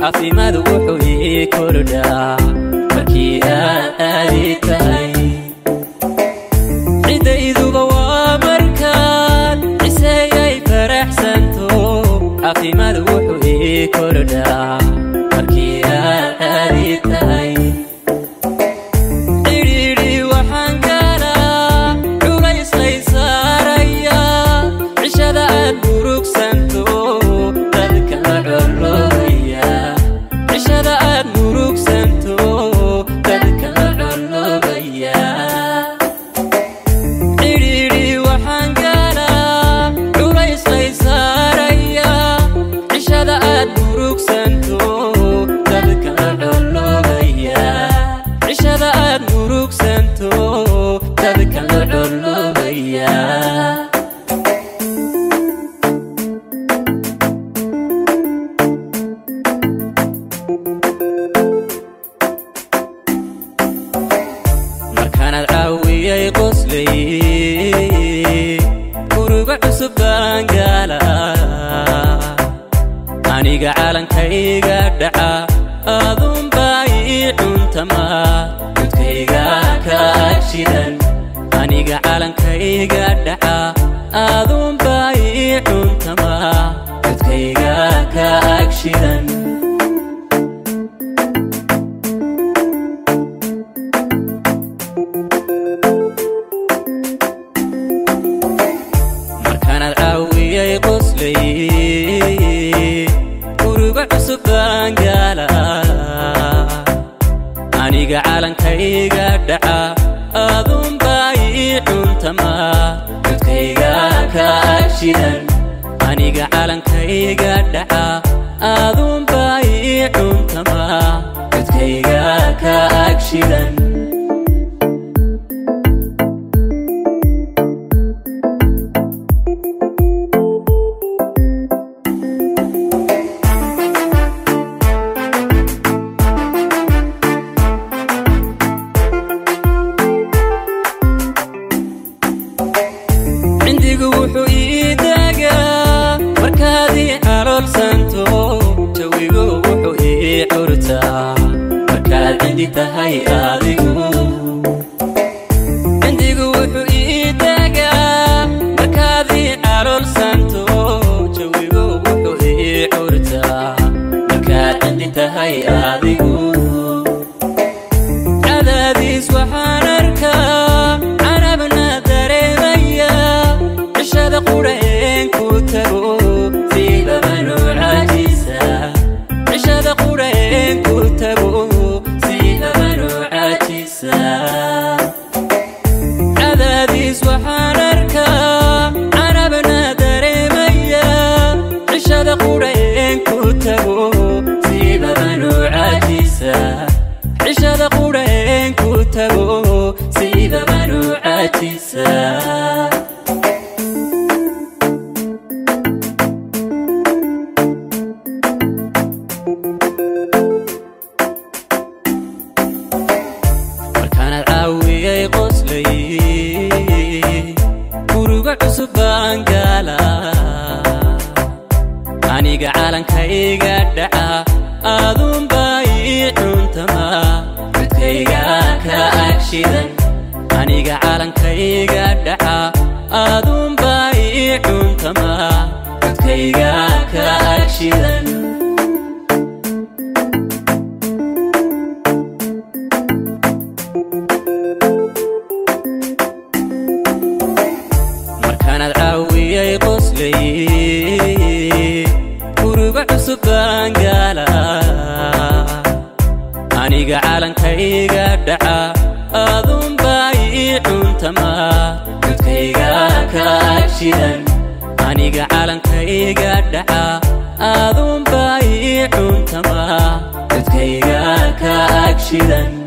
caafimaad wuxuu ii kordhaa markii aad aadi tahay ciddayduba waa markaan ciseeyay faraxsanto caafimaad wuxuu ii kordhaa markii aad aadi tahay cidhiidhi waxaan galaa culaysay saaraya cishada aad murugsanto dadka la colloobaya cishada aad murugsanto dadka la colloobaya cidhiidhi waxaan galaa culaysay saaraya cishada aad murugsanto dadka la colloobaya cishada aad murugsanto dadka la colloobaya markaanaad caawiyay qoslay uruga cusub baan gaala aniga calankayga dhaca aadunbaa ii cuntama cudkayga ka agshidan aniga calankayga dhaca aadunbaa ii cuntama cudkayga ka agshidan markaanaad caawiyay qoslay uruga cusub baan gaala aniga calankayga dhaca aadunbaa ii cuntama cudkayga ka agshidan aniga calankayga dhaca aadunbaa ii cuntama cudkayga ka agshidan cindigu wuxuu ii daagaa markaad ii caloolsanto jawigu wuxuu ii curtaa markaad cindi tahay adigu cindigu wuxuu ii daagaa markaad ii caloolsanto jawigu wuxuu ii curtaa markaad cindi tahay adigu cadaadiis waxaan arkaa carabna dareemaya cishada qurheen ku tago siibabanu caajisa cishada qurheen ku tago siibabanu caajisa cadaadiis waxaan arkaa carabna dareemaya cishada qurheen ku tago siibabanu caajisa cishada qurheen ku tago siibabanu caajisa markaanaad caawiyay qoslay uruga cusub baan gaala aniga calankayga dhaca aadunbaa ii cuntama cudkayga ka agshidan aniga calankayga dhaca aadunbaa ii cuntama cudkayga ka agshidan markaanaad caawiyay qoslay uruga cusub baan gaala aniga calankayga dhaca aadunbaa ii cuntama cudkayga ka agshidan aniga calankayga dhaca aadunbaa ii cuntama cudkayga ka agshidan